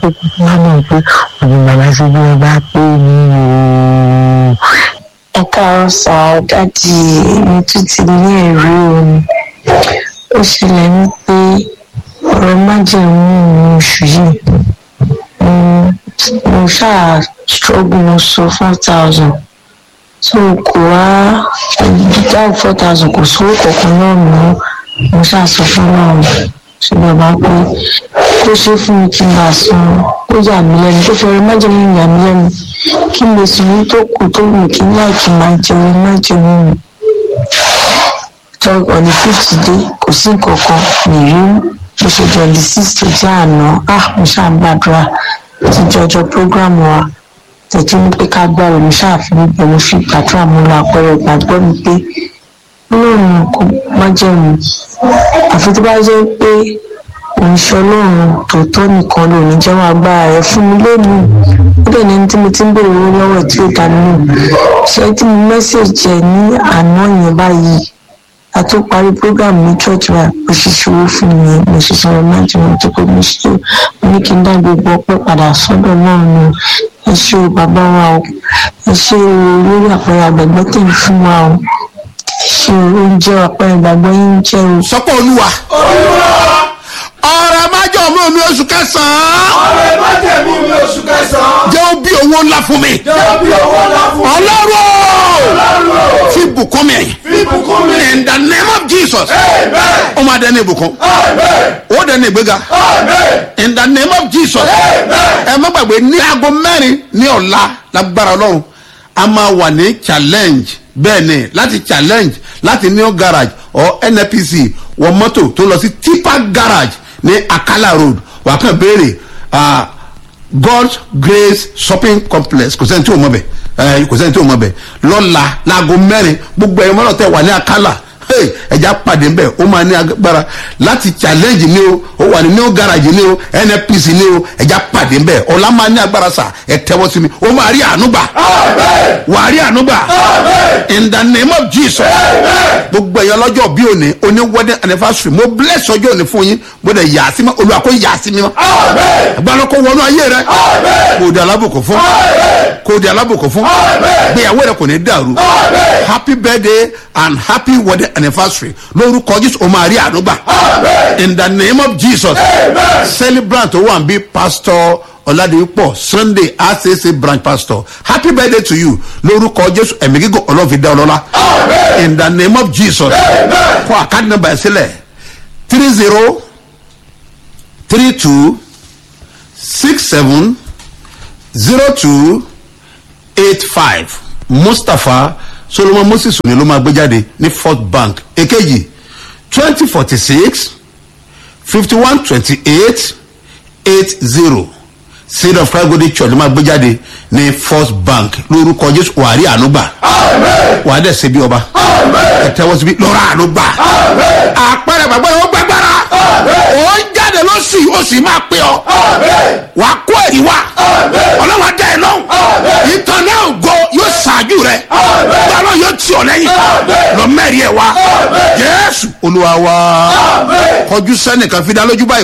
tó kú fún wa mọ̀ pé òní bàbá ṣe bí wọn bá pé ní o. ẹ káàárọ̀ sá dáàdì mi tún ti ní ẹ̀rí omi ó ṣẹlẹ̀ ní pé ọ̀rọ̀ májèmú oṣù yìí mo- mo ṣáà struggle mo sọ four thousand so kò wá dáhùn four thousand kò sówó kankan náà mọ́ mo ṣáà sọ fún náà ṣe bàbá pé kó ṣe fún mi kí n bá san ó yà mí lẹ́nu tó fẹ́rẹ̀ májèmú yà mí lẹ́nu kí n lè sùn ní tó kù tó wù kí n láì kí n máa jẹun májèmú mi tọ́ ọ̀nì fíìtì dé kò sí nǹkan kan nìyí mo ṣe twenty six tó jẹ́ àná ah mo ṣáà ń gbàdúrà ti jọjọ program wa tẹ̀tí ní pé ká gbàrò mo ṣáà fi níbẹ̀ mo fi gbàdúrà mo lọ àpẹẹrẹ ìgbàgbọ́ mi pé ọlọ́run kò má jẹun àfi tó bá jẹ́ pé oníṣẹ́ ọlọ́run tòótọ́ nìkan ló ní jẹ́wọ́ agbára rẹ̀ fún mi lónìí ó dẹ̀ ní ẹni tí mo ti ń béèrè owó lọ́wọ́ ẹ̀ tí ó dá nínú ṣé tí mo mẹ́sẹ̀jì ẹ̀ ní àná yẹn báyìí a tó parí program ní church wa mo ṣe ṣòwò fún mi mo ṣe sọ̀rọ̀ májì mo tó pé mo ṣe mo ní kí n dá gbogbo ọpẹ́ padà sọ́dọ̀ náà ni ẹ ṣe o bàbá wa o ẹ ṣe o lórí àpẹẹrẹ àgbẹ̀gbẹ́ tẹ̀ ń fún wa o ẹ ṣe o oúnjẹ àpẹẹrẹ ìgbàgbọ́ yín ń jẹ́ o. sọpọ olúwa ọrẹ májọ mi omi oṣù kẹsàn-án ọ̀rẹ́ májẹ̀mú mi oṣù kẹsàn-án. jẹ́ ó bí owó ńlá fún mi jẹ́ bí owó ńlá fún mi. ọlọ́run Ọlọ́run fi bùkún mi fi bùkún mi. in the name of jesus Amen. ó máa dẹni ìbùkún Amen. ó dẹni ìgbéga Amen. in the name of jesus Amen. ẹ má gbàgbé ní aago mẹ́rin ní ọ̀la lágbára ọlọ́run a máa wà ní challenge bẹ́ẹ̀ ni láti challenge láti new garage or nnpc wọ mọ́tò tó lọ sí tipa garage ní akala road wà kàn béèrè ah, god's grace shopping complex kò sẹ́ni tí o mọ̀ bẹ̀ ẹ kò sẹ́ni tí o mọ̀ bẹ̀ lọ́la láago mẹ́rin gbogbo ẹ̀yin mọ́tò tẹ̀ wà ní akala hey, ẹja pàdé ń bẹ̀ ó máa ní agbára láti challenge ni o ó wà ní new garage ni o nnpc ni o ẹja pàdé ń bẹ̀ ọ̀la máa ní agbára sà ẹ tẹ́wọ́ sí mi ó máa rí àánú gbà Amen. wà á rí àánú gbà Amen. in the name of jesus gbogbo ẹ̀yọ́ lọ́jọ́ bí òní oní wedding anniversary mo bless ọjọ́ òní fún yín mo dẹ̀ yà á sí mi olùwà kó yà á sí mi mọ́ Amen. agbára kó wọnú ayé rẹ Amen. kò di alábòkò fún Amen. kò di alábòkò fún Amen. gbéyàwó rẹ kò ní dàrú Amen. happy birthday and happy wedding anniversary lórúkọ jésù o máa rí àánú gbà Amen. in the name of jesus Amen. celebrant tó wà ń bí pastor ọ̀làdìpọ̀ sunday acc branch pastor happy birthday to you lórúkọ jésù ẹ̀mí gígùn ọlọ́fi dá ọlọ́lá Amen. in the name of jesus Amen. kọ àkáàdì nọmba ẹ̀ sílẹ̀ three zero three two six seven zero two eight five mustapha solomon moses òní ló máa gbé jáde ní fort bank èkejì twenty forty six fifty one twenty eight eight zero seed of christ golden church ló máa gbé jáde ní first bank lórúkọ jésù wàárí ànúgbà Amen. wàá dẹ̀ ṣe bí ọba Amen. ẹ tẹ́wọ́ síbi lọ́ra ànúgbà Amen. àpẹẹrẹ gbàgbọ́ yẹn ó gbàgbára ó ń jáde lóṣù yìí ó sì máa pé ọ Amen. wà á kó ẹ̀rí wá Amen. ọlọ́wà dá ẹ lọ́hùn Amen. ìtàn náà go yóò ṣáájú rẹ Amen. gbọ́dọ̀ yóò tì ọ lẹ́yìn Amen. lọ mẹ́rin ẹ̀ wá Amen. jésù olúwa wa Amen. kọjú sẹ́nìkan fi dá lójú báyìí.